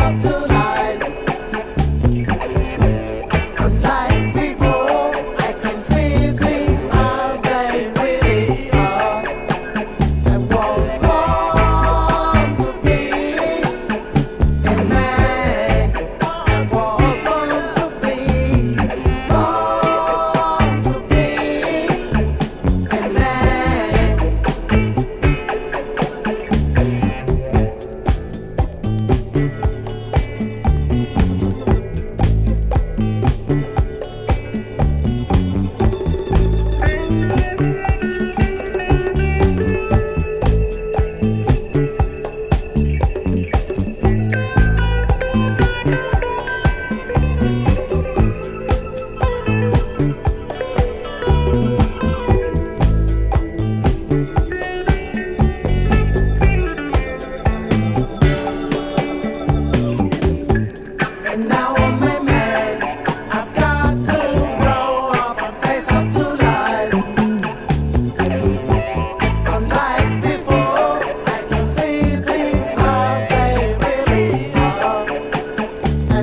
and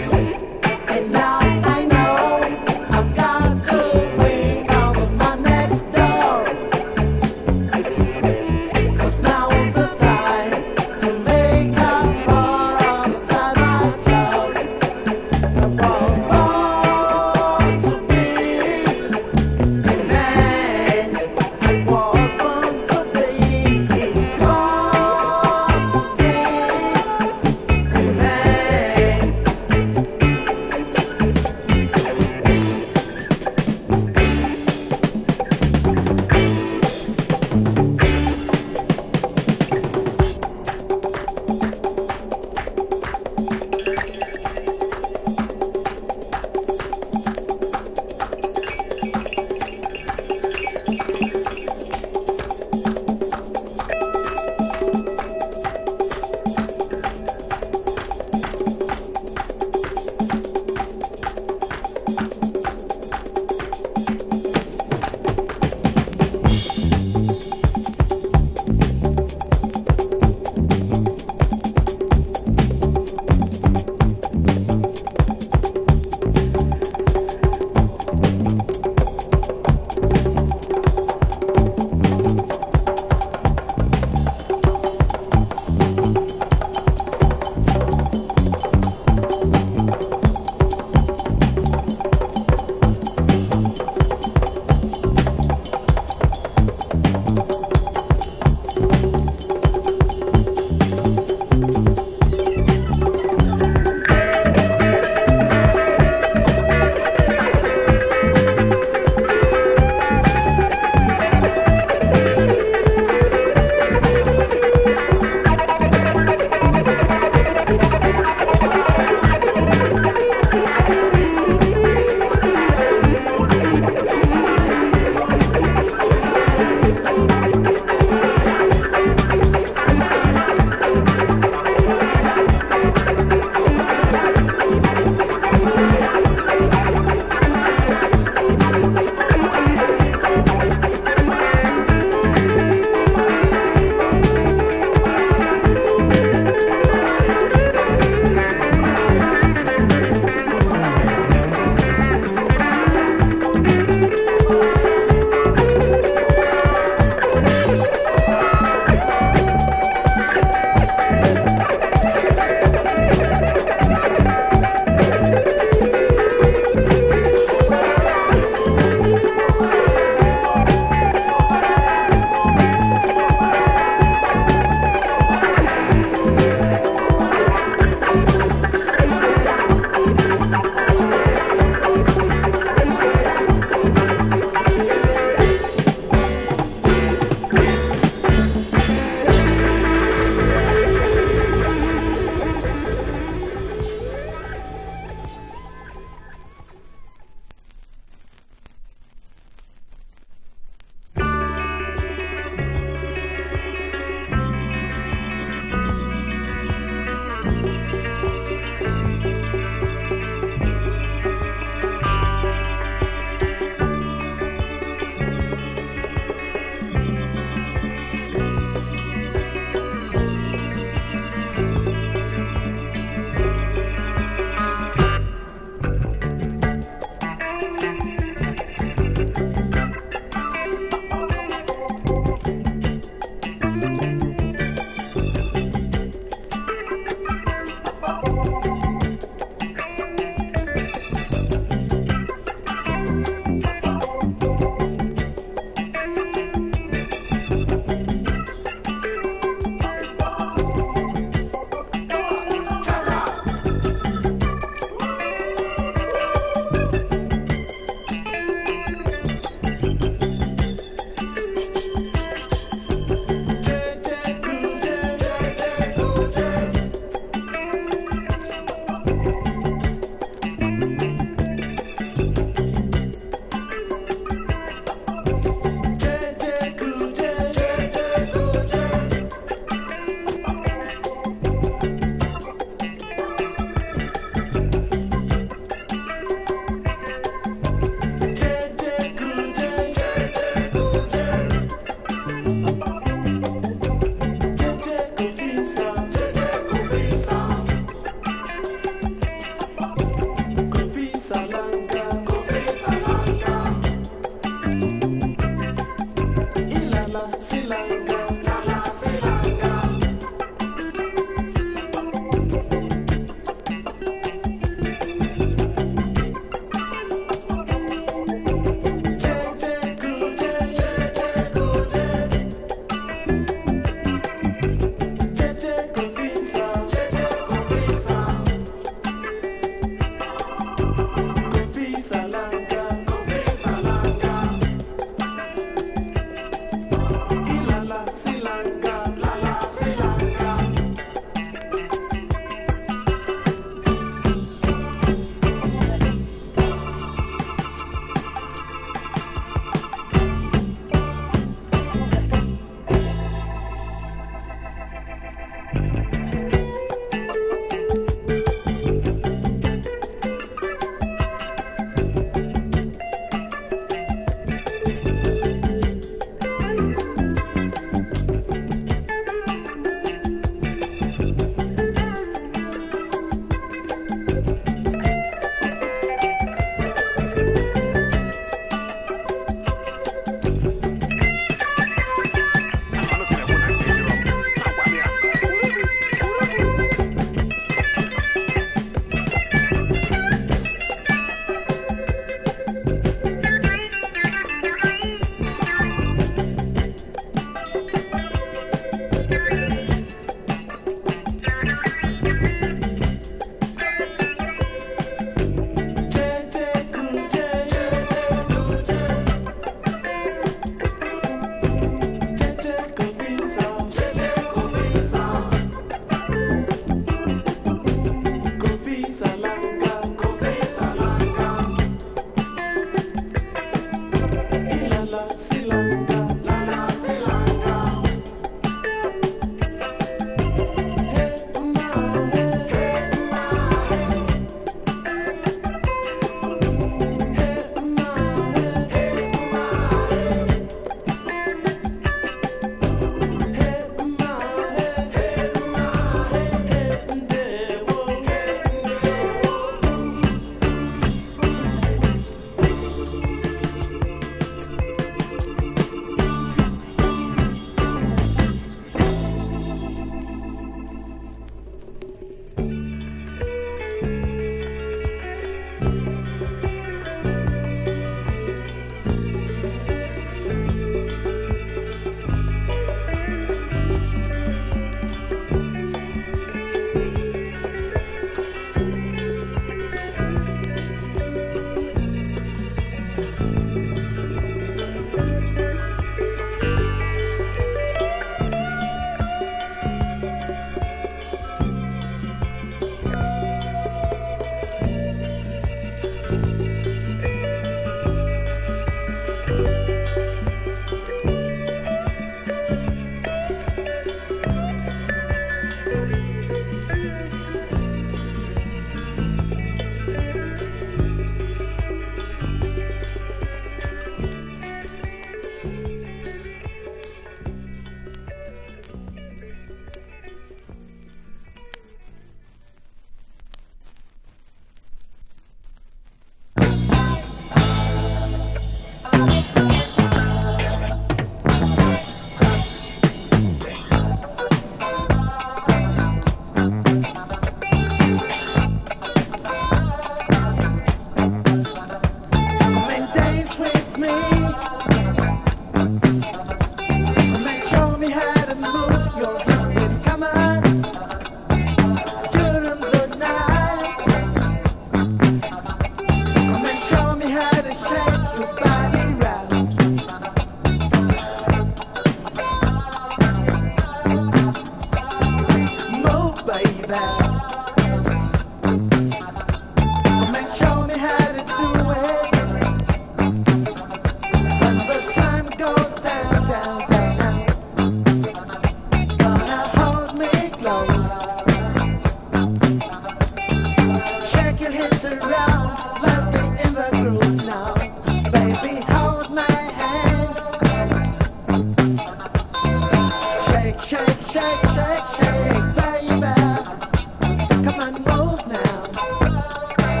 Come and move now.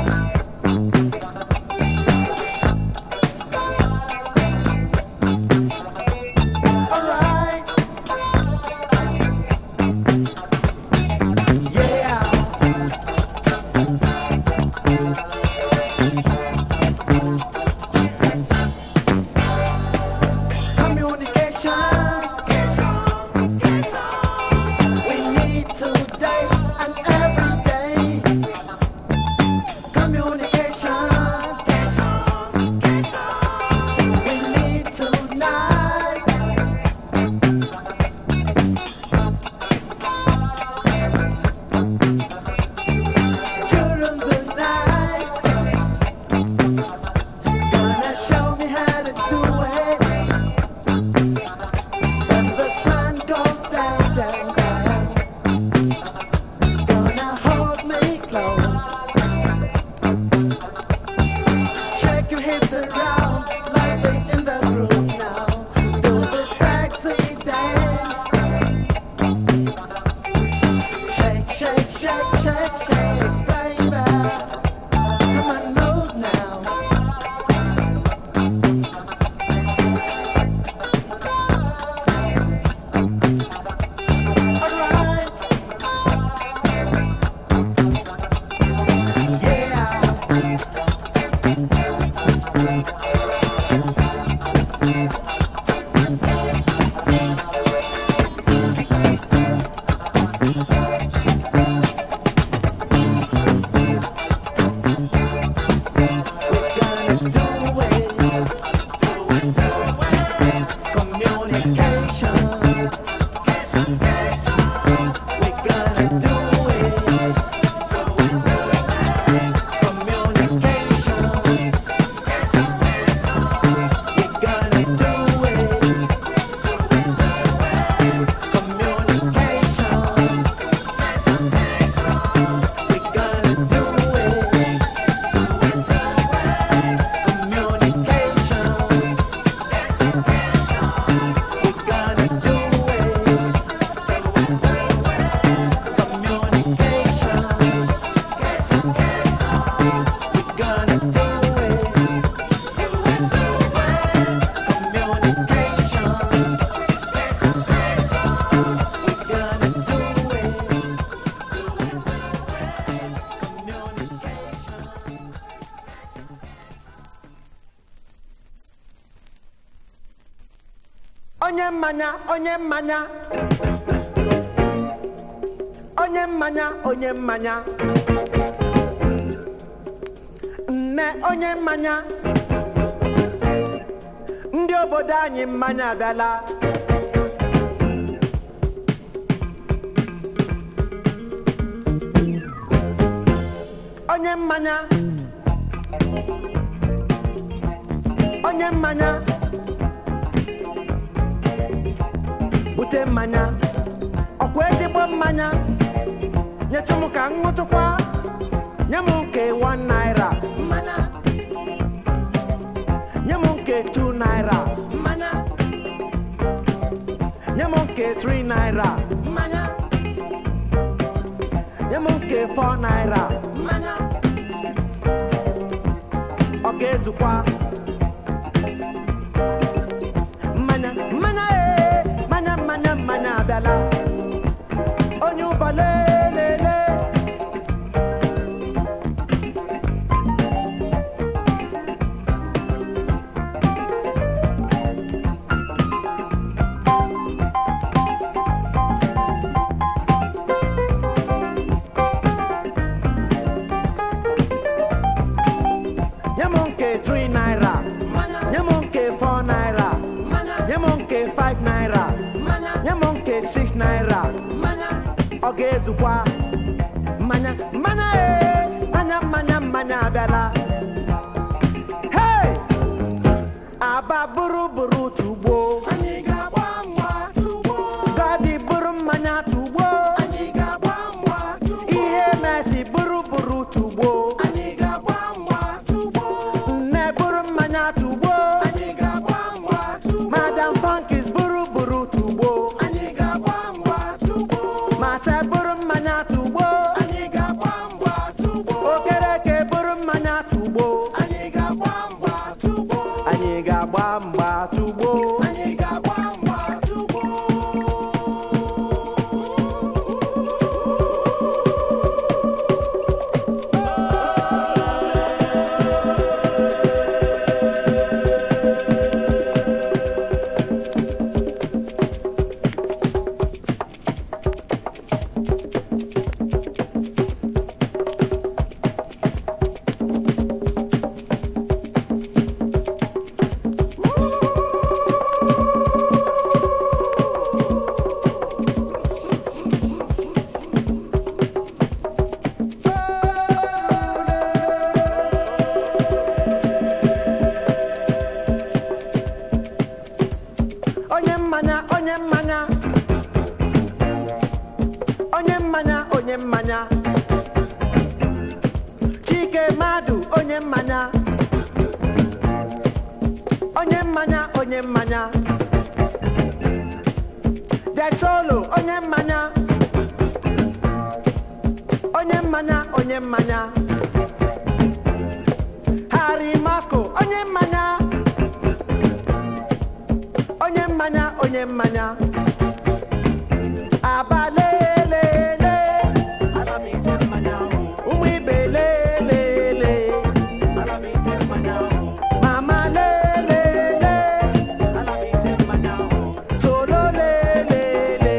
Alright. Yeah. Communication. We need today and every day. Communication. We need tonight. During the night, gonna show me how to do it. When the sun goes down, down, down, gonna hold me close. Shake your hips around like they in the groove now. Do the sexy dance. Shake, shake, shake, shake, shake, baby. Come on, move now. Alright. Yeah. We're gonna do it. Communication. We're gonna do it. Communication. We're gonna do it. Communication. We're gonna do it. Communication. We're gonna do it. Communication. We're gonna do it. Communication. We're gonna do it. Communication. onye mmanya onye mmanya onye mmanya onye mmanya nne onye mmanya ndị obodo anyị mmanya abịala onye mmanya onye mmanya bute mmanya ọkwa ezigbo mmanya nyetụ m ka m ṅụtụkwa nye m nke 1 naira mmanya nye m nke 2 naira mmanya nye m nke 3 naira mmanya nye m nke 4 naira mmanya ọ ga-ezukwa mmanya mmanya ee mmanya mmanya mmanya abịala onye ụba lelele nye m nke 3 naira nye m nke 4 naira nye m nke 5 naira nye m nke 6 naira ọ ga-ezukwa mmanya mmanya ee mmanya mmanya mmanya abịala hey aba bụrụ bụrụ tugbo gadi bụrụ mmanya tugbo ihe mesi bụrụ bụrụ tugbo nne bụrụ mmanya tugbo madam funkis bụrụ bụrụ tugbo masa bụrụ mmanya tugbo onye mmanya onye mmanya onye mmanya Dexolo onye mmanya onye mmanya onye mmanya Harry Masco onye mmanya onye mmanya onye mmanya abalelele ụmụ ibe lelele mama lelele solo lelele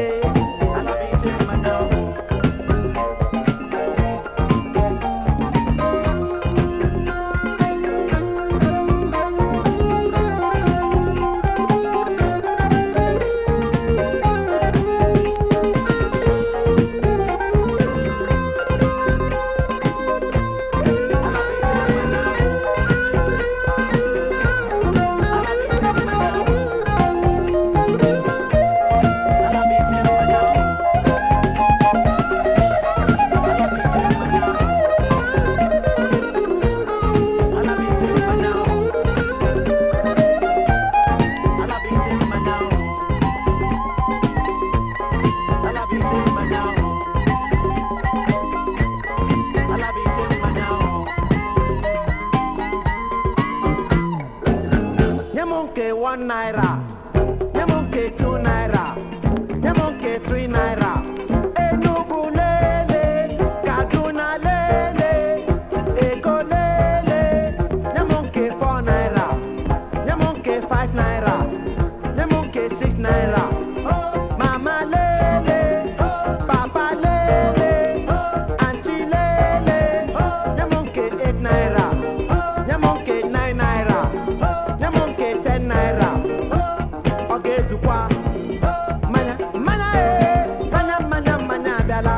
Nye m nke one naira, nye m nke two naira, nye m nke three naira. Enugu lele, Kaduna lele, Eko lele. Nye m nke four naira, nye m nke five naira, nye m nke six naira. Mama lele, papa lele, auntie lele. Nye m nke eight naira, nye m nke nine naira. nye m nke 10 naira ọ ga-ezukwa mmanya mmanya ee mmanya mmanya mmanya abịala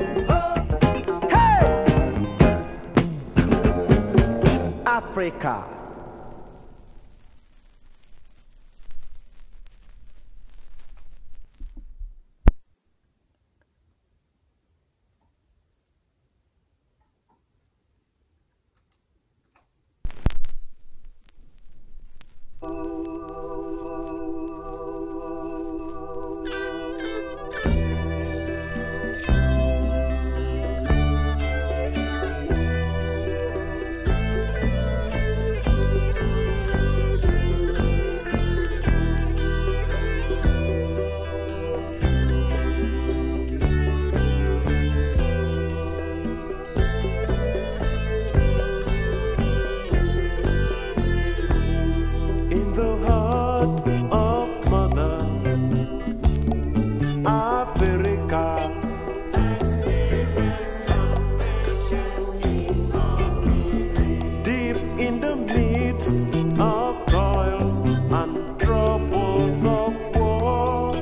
Hey! Africa in the heart of Mother Africa. Deep in the midst of toils and troubles of war.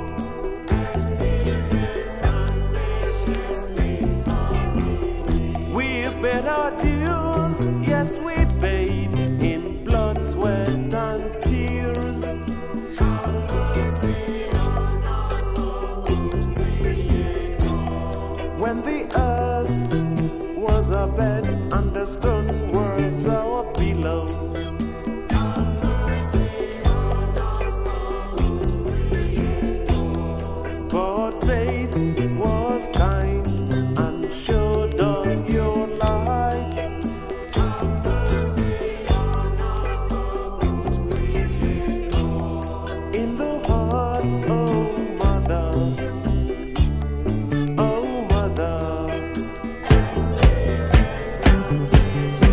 We paid our dues, yes, we paid in blood, sweat, and tears. When the earth was a bed and the stone was our pillow. But faith was kind and showed us your light. In the heart, oh mother, oh mother.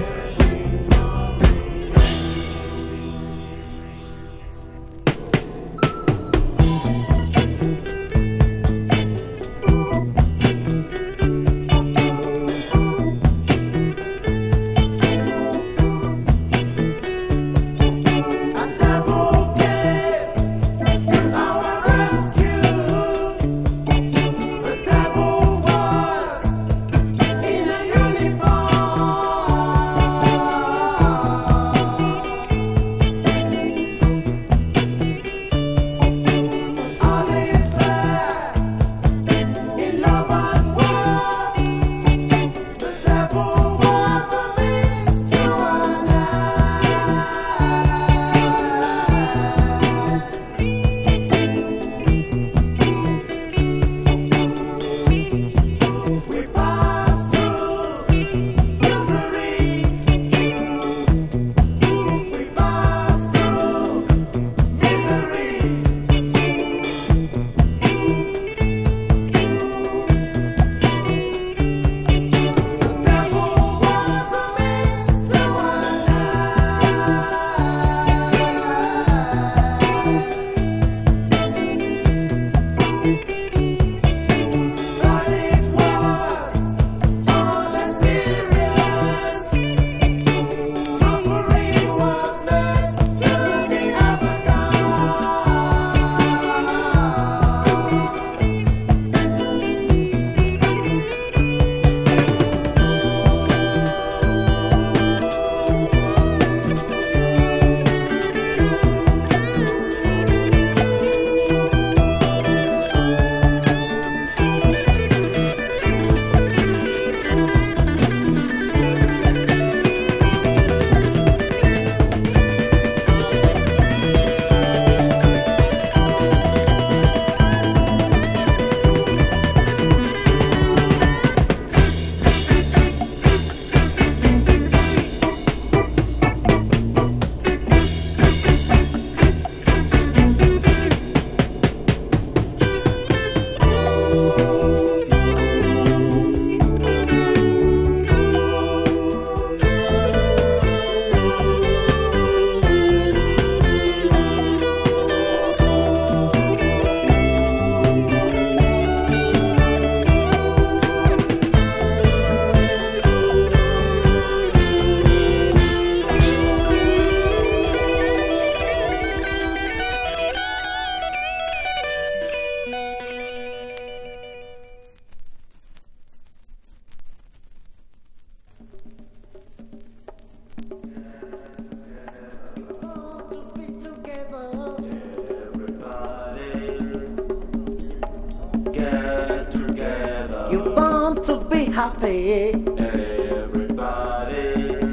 happy. Everybody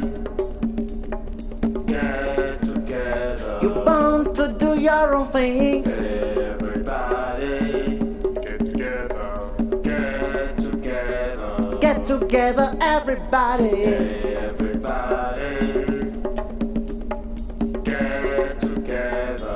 get together. You want to do your own thing. Everybody get together. Get together. Get together, everybody. Everybody get together.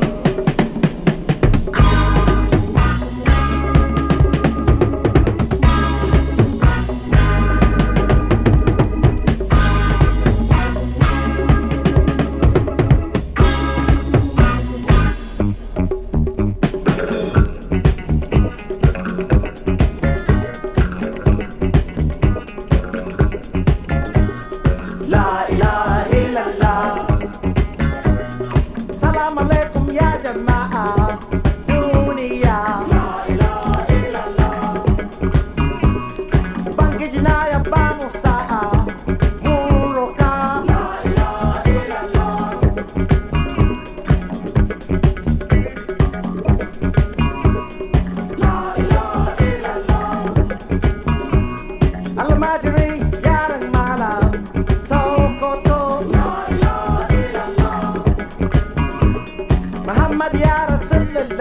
La ilaha illallah. Salam alaikum ya jama'a. Dunia. La ilaha illallah. Ubangiji na ya bamu sa'a. Mun roka. La ilaha illallah. La ilaha illallah. Almajiri yaran malam Sokoto La ilaha illallah Muhammad ya Rasulullah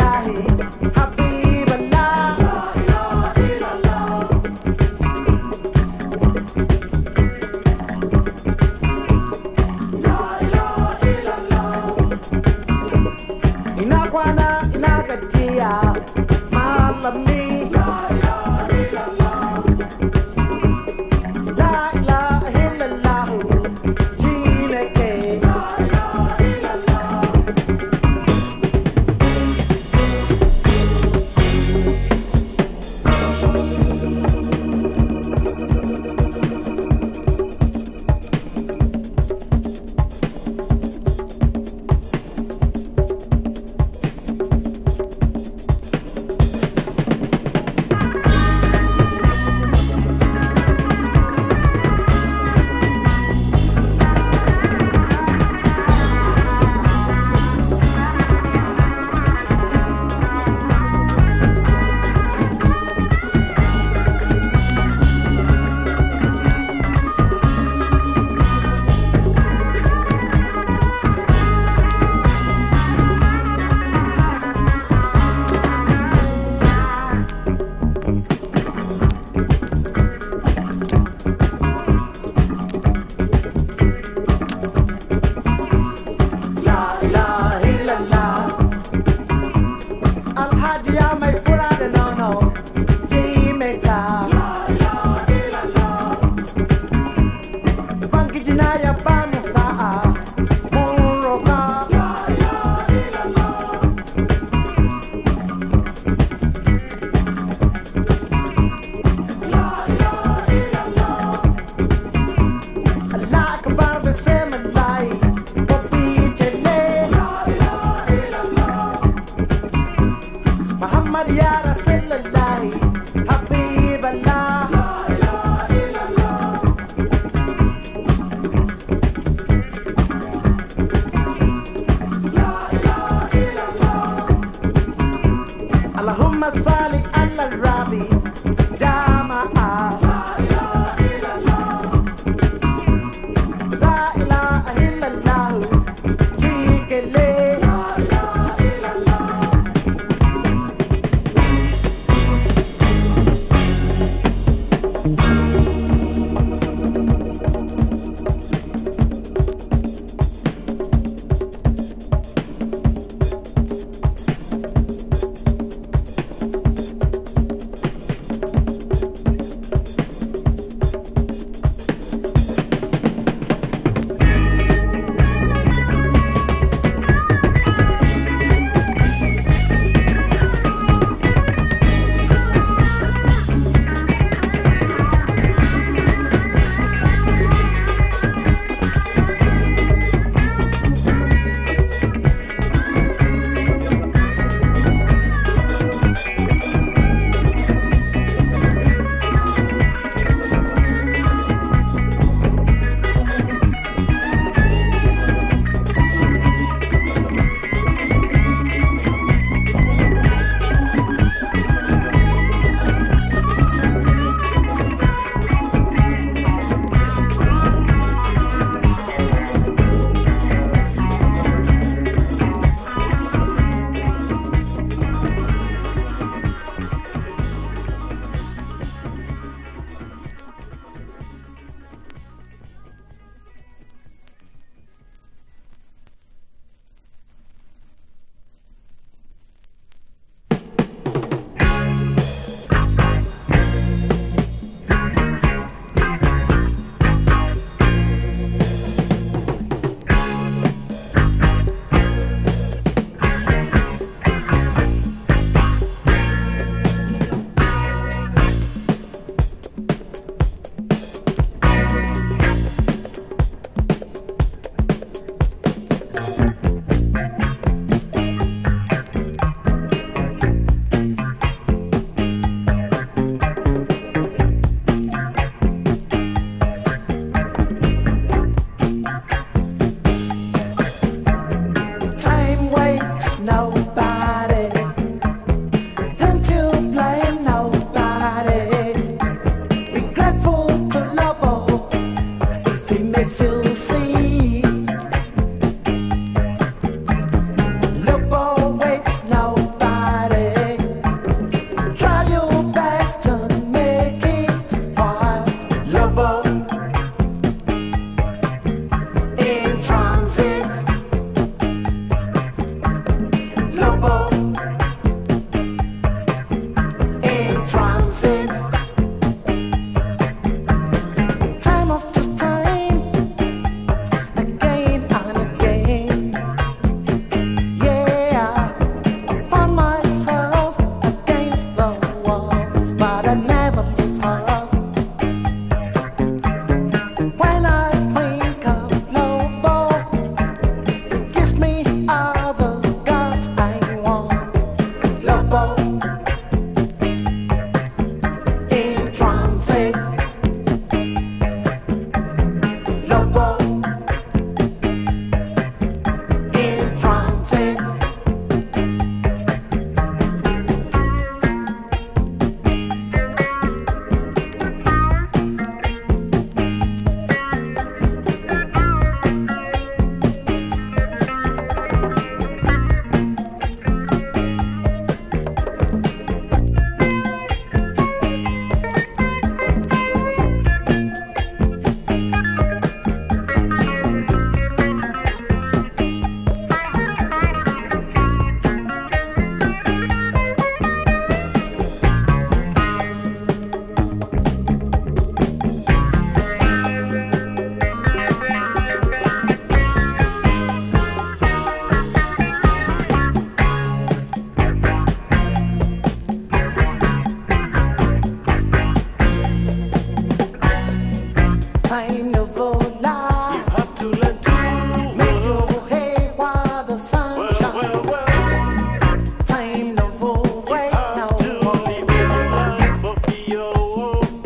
Time to vola. You have to learn to Make your hay while the sun well, shines. well, well. Time to vote right now. Have to live your life of your own.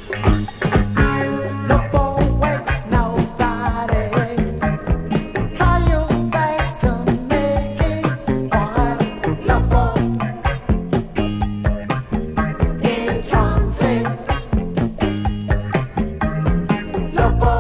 Look always nobody. Try your best to make it while Lobo in transit. Lobo